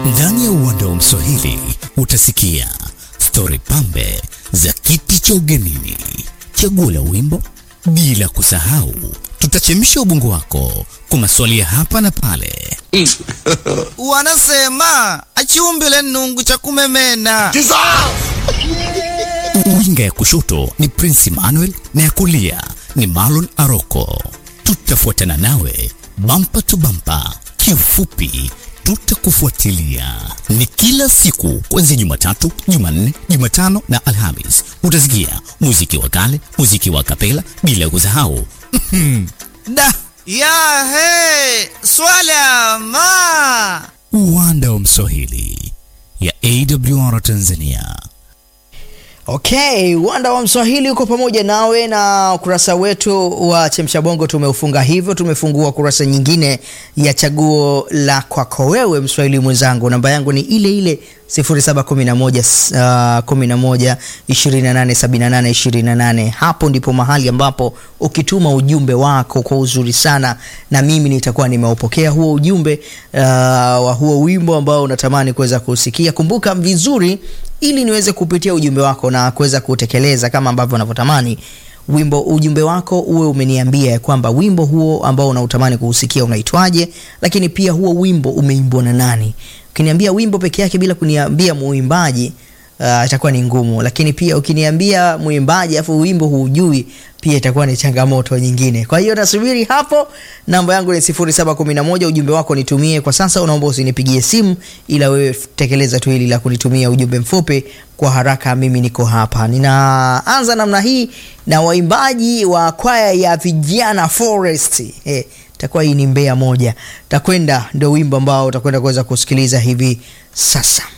Ndani ya uwanda wa Mswahili utasikia stori pambe za kiti cha ugenini, chaguo la wimbo, bila kusahau tutachemsha ubongo wako kwa maswali ya hapa na pale. Wanasema achiumbile nungu cha kumemena. Winga ya kushoto ni Prince Emmanuel na ya kulia ni Marlon Aroko. Tutafuatana nawe bampa tu bampa, kiufupi tutakufuatilia. Ni kila siku kuanzia Jumatatu, Jumanne, Jumatano na Alhamis. Utasikia muziki wa kale, muziki wa kapela, bila kusahau Da ya he swala ma uwanda wa Mswahili ya AWR Tanzania. Okay, uwanda wa Mswahili uko pamoja nawe na ukurasa wetu wa Chemsha Bongo tumeufunga hivyo. Tumefungua kurasa nyingine ya chaguo la kwako wewe Mswahili mwenzangu. Namba yangu ni ile ile 0711 uh, 11 28 78 28. Hapo ndipo mahali ambapo ukituma ujumbe wako kwa uzuri sana, na mimi nitakuwa nimeupokea huo ujumbe uh, wa huo wimbo ambao unatamani kuweza kusikia. Kumbuka vizuri ili niweze kupitia ujumbe wako na kuweza kutekeleza kama ambavyo unavyotamani wimbo ujumbe wako uwe umeniambia ya kwamba wimbo huo ambao unautamani kuusikia unaitwaje, lakini pia huo wimbo umeimbwa na nani. Ukiniambia wimbo peke yake bila kuniambia muimbaji uh, itakuwa ni ngumu, lakini pia ukiniambia muimbaji afu wimbo huujui pia itakuwa ni changamoto nyingine. Kwa hiyo nasubiri hapo. Namba yangu ni 0711, ujumbe wako nitumie kwa sasa. Unaomba usinipigie simu, ila wewe tekeleza tu hili la kunitumia ujumbe mfupi kwa haraka. Mimi niko hapa. Ninaanza namna hii na waimbaji wa kwaya ya vijana Forest. Eh, takuwa hii ni Mbeya moja. Takwenda ndio wimbo ambao utakwenda kuweza kusikiliza hivi sasa.